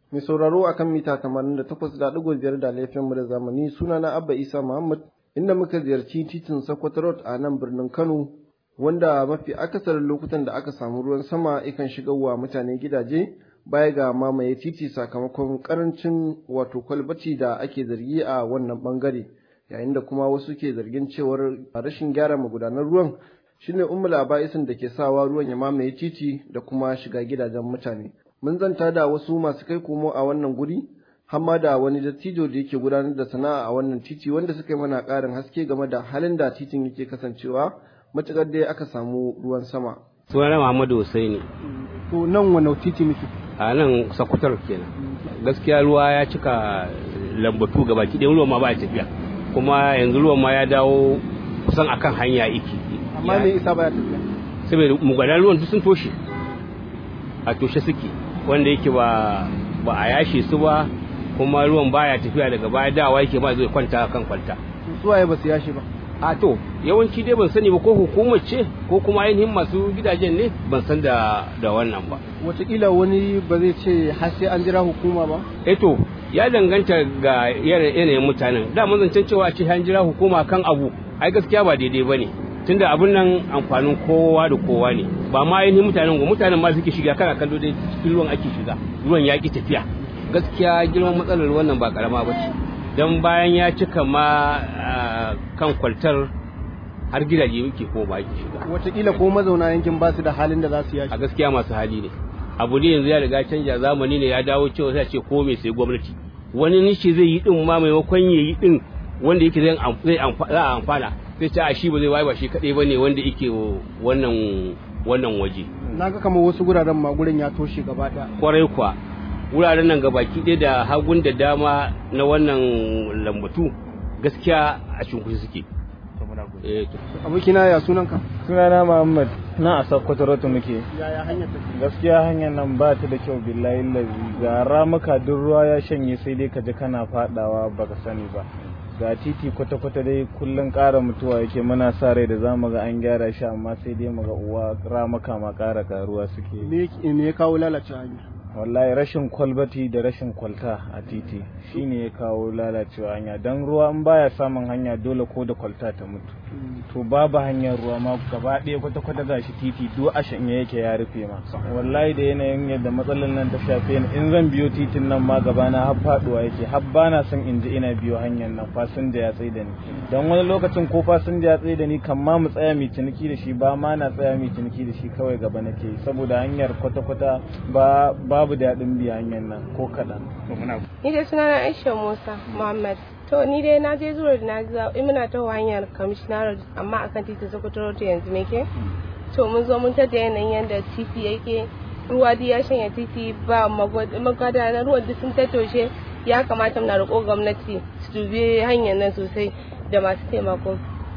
Mai sauraro akan mita 88.5 da laifin mu da zamani sunana Abba Isa Muhammad inda muka ziyarci titin Sokoto Road a nan birnin Kano wanda mafi akasarin lokutan da aka samu ruwan sama ikan shigarwa mutane gidaje baya ga mamaye titi sakamakon karancin wato kwalbati da ake zargi a wannan bangare yayin da kuma wasu ke zargin cewar rashin gyara magudanan ruwan shine ummul aba'isin da ke sawa ruwan ya mamaye titi da kuma shiga gidajen mutane mun zanta da wasu masu kai komo a wannan guri hamma da wani dattijo da yake gudanar da sana'a a wannan titi wanda suka yi mana ƙarin haske game da halin da titin yake kasancewa matuƙar dai aka samu ruwan sama. sunana Muhammadu Hussaini. To nan wani titi muke? A nan Sokotar kenan. Gaskiya ruwa ya cika lambatu gaba ki ruwan ma ba tafiya. Kuma yanzu ruwan ma ya dawo kusan akan hanya iki. Amma me isa ba ya tafiya? Saboda mugadan ruwan duk sun toshe. A toshe suke wanda yake ba ba a yashe su ba kuma ruwan baya tafiya daga baya dawa yake ba zai kwanta kan kwalta. Suwaye ba su yashe ba? a to yawanci dai ban sani ba ko hukumar ce ko kuma ainihin masu gidajen ne ban san da da wannan ba wataƙila wani ba zai ce har sai an jira hukuma ba eh to ya danganta ga yanayin mutanen da mun zancen cewa ce an jira hukuma kan abu ai gaskiya ba daidai bane tunda abun nan amfanin kowa da kowa ne ba ma ainihin mutanen ga mutanen ma suke shiga kana kallo dai cikin ruwan ake shiga ruwan ya ki tafiya gaskiya girman matsalar wannan ba karama ba ce don bayan ya cika ma kan kwaltar har gidaje muke ko ba ki shiga wataƙila ko mazauna yankin ba su da halin da za su yashi a gaskiya masu hali ne abu ne yanzu ya riga canja zamani ne ya dawo cewa sai ce ko me sai gwamnati wani nishi zai yi din ma maimakon ya yi din wanda yake zai zai a amfana sai ce a shi ba zai waye ba shi kadai bane wanda yake wannan wannan waje naga kamar wasu guraren ma gurin ya toshe gaba ɗaya kwarai kwa wuraren nan gabaki ɗaya da hagun da dama na wannan lambatu gaskiya a cunkushi suke abokina ya sunanka sunana muhammad na a sakkwato rotu muke yaya hanyar gaskiya hanyar nan ba ta da kyau billahi lazi ga ramuka duk ruwa ya shanye sai dai ka ji kana fadawa baka sani ba ga titi kwata-kwata dai kullum ƙara mutuwa yake muna sa rai da za mu ga an gyara shi amma sai dai mu ga uwa ramuka ma ƙara karuwa suke me ya kawo lalacewa hanya wallahi rashin kwalbati da rashin kwalta a titi shine ya kawo lalacewa hanya don ruwa in baya samun hanya dole ko da kwalta ta mutu to babu hanyar ruwa ma gaba ɗaya kwata-kwata gashi titi duk a shanye yake ya rufe ma wallahi da yanayin yadda matsalar nan ta shafe ni in zan biyo titin nan ma gaba na har faduwa yake har ba na son in ji ina biyo hanyar nan fasinja ya tsaye da ni don wani lokacin ko fasinja ya tsaye da ni kan ma mu tsaya mai ciniki da shi ba ma na tsaya mai ciniki da shi kawai gaba nake saboda hanyar kwata-kwata ba babu daɗin biya hanyar nan ko kaɗan. Ni dai sunana Aisha Musa Muhammad. To ni dai na je zuwa da na ji muna ta hanyar commissioner amma akan titin Sokoto Road yanzu nake. To mun zo mun tada yanayin yadda titi yake ruwa dai ya shanya titi ba magada na ruwan duk sun tattoshe ya kamata muna roƙo gwamnati su dubi hanyar nan sosai da masu taimako.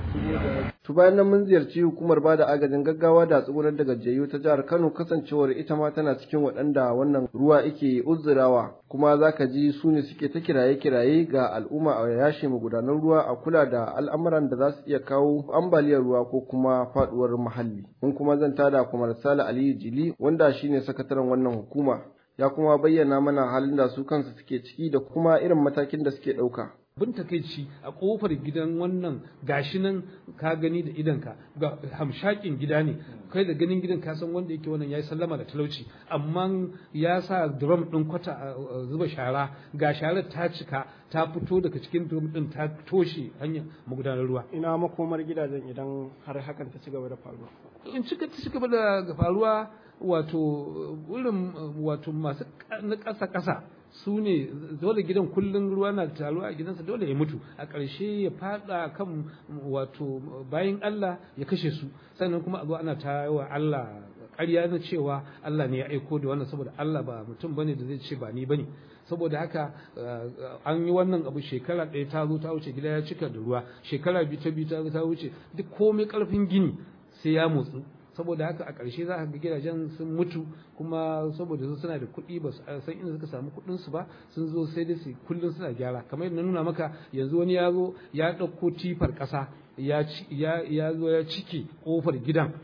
To bayan nan mun ziyarci hukumar ba da agajin gaggawa da tsugunar da gajiyayyu ta jihar Kano kasancewar ita ma tana cikin waɗanda wannan ruwa yake uzurawa kuma za ka ji su ne suke ta kiraye-kiraye ga al'umma a yashe magudanan ruwa a kula da al'amuran da za su iya kawo ambaliyar ruwa ko kuma faɗuwar muhalli. Mun kuma zan tada kuma Sale Aliyu Jili wanda shine sakataren wannan hukuma. Ya kuma bayyana mana halin da su kansu suke ciki da kuma irin matakin da suke ɗauka. bin takaici a kofar gidan wannan gashi nan ka gani da idanka ga hamshakin gida ne kai da ganin gidan ka san wanda yake wannan yayi sallama da talauci amma ya sa drum din kwata zuba shara ga sharar ta cika ta fito daga cikin drum din ta toshe hanyar magudanar ruwa Ina makomar gidajen idan har hakan ta ci gaba da faruwa. in cika ta cigaba da faruwa wato wurin wato masu na ƙasa ƙasa su ne dole gidan kullum ruwa na taruwa a gidansa dole ya mutu a ƙarshe ya fada kan wato bayan Allah ya kashe su sannan kuma a zo ana ta wa Allah ƙarya na cewa Allah ne ya aiko da wannan saboda Allah ba mutum bane da zai ce ba ni bane saboda haka an yi wannan abu shekara ɗaya ta zo ta wuce gida ya cika da ruwa shekara biyu ta biyu ta zo ta wuce duk komai ƙarfin gini sai ya motsu saboda haka a ƙarshe za ka ga gidajen sun mutu kuma saboda su suna da kuɗi ba su san inda suka samu kuɗin su ba sun zo sai dai su kullum suna gyara kamar yadda na nuna maka yanzu wani ya zo ya ɗauko tifar ƙasa ya ya zo ya cike ƙofar gidan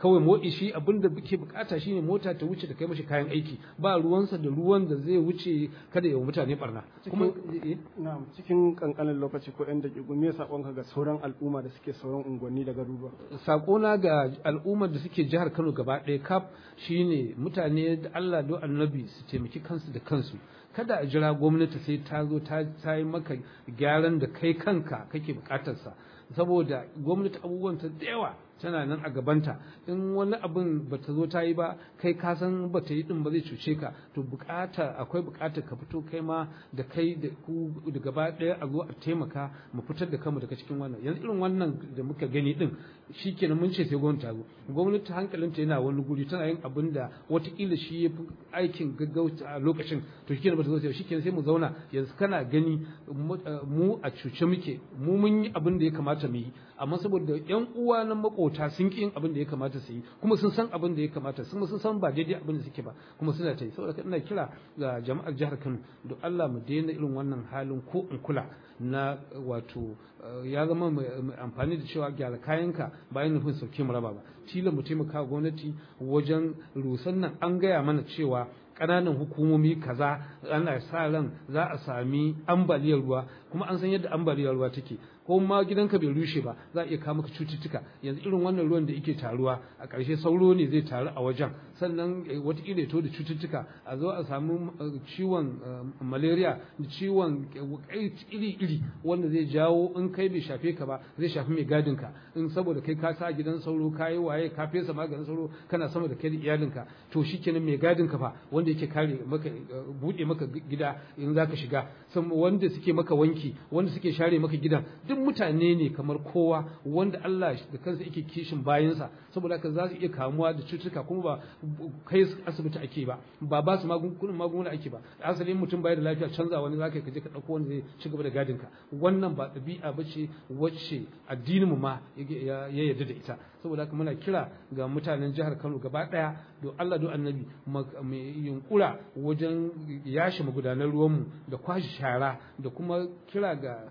kawai motsi shi abin da ke bukata shine mota ta wuce ta kai mashi kayan aiki ba ruwansa da ruwan da zai wuce kada ya mutane barna kuma na'am cikin kankanin lokaci ko yan dakiku me sakonka ga sauran al'umma da suke sauran unguwanni da garuruwa sakona ga al'ummar da suke jihar Kano gaba ɗaya kaf shine mutane da Allah do annabi su taimaki kansu da kansu kada a jira gwamnati sai ta zo ta yi maka gyaran da kai kanka kake bukatarsa saboda gwamnati abubuwan ta da yawa tana nan a gabanta in wani abin ba ta zo ta yi ba kai ka san ba ta yi din ba zai cuce ka to bukata akwai bukatar ka fito kai ma da kai da ku da gaba ɗaya a zo a taimaka mu fitar da kanmu daga cikin wannan yanzu irin wannan da muka gani din shikenan mun ce sai gwamnati ta zo gwamnati hankalinta yana wani guri tana yin abin da watakila shi ya fi aikin gaggauta a lokacin to shikenan ba ta zo sai shikenan sai mu zauna yanzu kana gani mu a cuce muke mu mun yi abin da ya kamata mu yi amma saboda yan uwa na makota sun ki yin abin da ya kamata su yi kuma sun san abin da ya kamata sun sun san ba daidai abin da suke ba kuma suna ta yi saboda ina kira ga jama'ar jihar Kano da Allah mu daina irin wannan halin ko in kula na wato ya zama mai amfani da cewa gyara kayanka bayan nufin sauke mu raba ba tilan mu taimaka gwamnati wajen rusan nan an gaya mana cewa ƙananan hukumomi kaza ana sa ran za a sami ambaliyar ruwa kuma an san yadda ambaliyar ruwa take ko ma gidanka bai rushe ba za a iya kawo maka cututtuka yanzu irin wannan ruwan da yake taruwa a ƙarshe sauro ne zai taru a wajen sannan wataƙila to da cututtuka a zo a samu ciwon malaria da ciwon iri-iri wanda zai jawo in kai bai shafe ka ba zai shafi mai gadin ka in saboda kai ka sa gidan sauro ka yi waye ka fesa maganin sauro kana sama da kai da iyalinka to shikenan mai gadin ka fa wanda yake kare maka buɗe maka gida in zaka shiga wanda suke maka wanki wanda suke share maka gidan duk mutane ne kamar kowa wanda Allah da kansa yake kishin bayansa saboda haka za su iya kamuwa da cututtuka kuma ba kai asibiti ake ba ba ba su magungunan magunguna ake ba asalin mutum bai da lafiya canza wani zaka ka je ka dauko wanda zai ci gaba da gadin ka wannan ba ɗabi'a ba ce wacce addinin mu ma ya yarda da ita saboda haka muna kira ga mutanen jihar Kano gaba daya do Allah do annabi mai yunkura wajen yashi magudanar ruwanmu da kwashi shara da kuma kira ga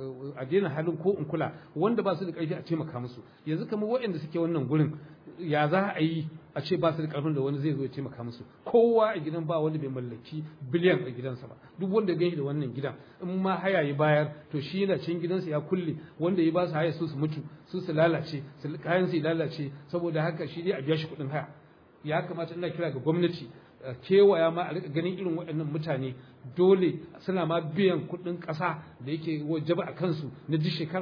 a daina halin ko in kula wanda ba su da ƙarfi a taimaka musu yanzu kamar waɗanda suke wannan gurin ya za a yi a ce ba su da ƙarfin da wani zai zo ya taimaka musu kowa a gidan ba wanda bai mallaki biliyan a gidansa ba duk wanda gani da wannan gidan in ma haya ya bayar to shi yana can gidansa ya kulle wanda ya ba su haya su su mutu su su lalace su kayan su lalace saboda haka shi dai a biya shi kuɗin haya ya kamata ina kira ga gwamnati kewaya ma a rika ganin irin waɗannan mutane dole suna ma biyan kuɗin ƙasa da yake wajaba a kansu na duk shekara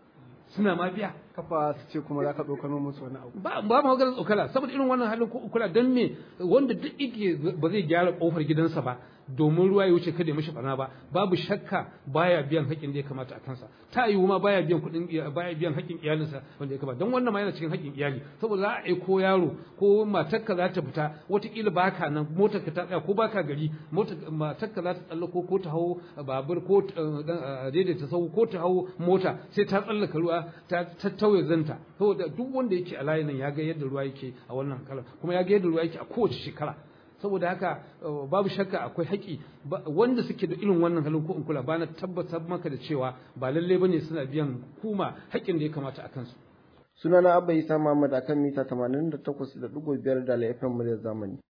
suna ma biya kafa su ce kuma za ka tsokano musu wani abu ba ba ma maganar tsokala saboda irin wannan halin ko kula dan me wanda duk yake ba zai gyara kofar gidansa ba domin ruwa ya wuce kada ya mishi barna ba babu shakka baya biyan haƙin da ya kamata a kansa ta yiwu ma baya biyan kuɗin baya biyan haƙin iyalinsa wanda ya kamata don wannan ma yana cikin haƙin iyali saboda za a aiko yaro ko matarka za ta fita wataƙila baka nan motar ka ta tsaya ko baka gari matarka za ta tsallako ko ta hau babur ko daidaita sau ko ta hau mota sai ta tsallaka ruwa ta tauye zanta saboda duk wanda yake a layin nan ya ga yadda ruwa yake a wannan kalan kuma ya ga yadda ruwa yake a kowace shekara saboda haka babu shakka akwai haƙi wanda suke da irin wannan halin ko in kula ba na tabbatar maka da cewa ba lalle bane suna biyan hukuma haƙƙin da ya kamata a kansu sunana abba isa muhammad akan mita 88.5 da FM muryar zamani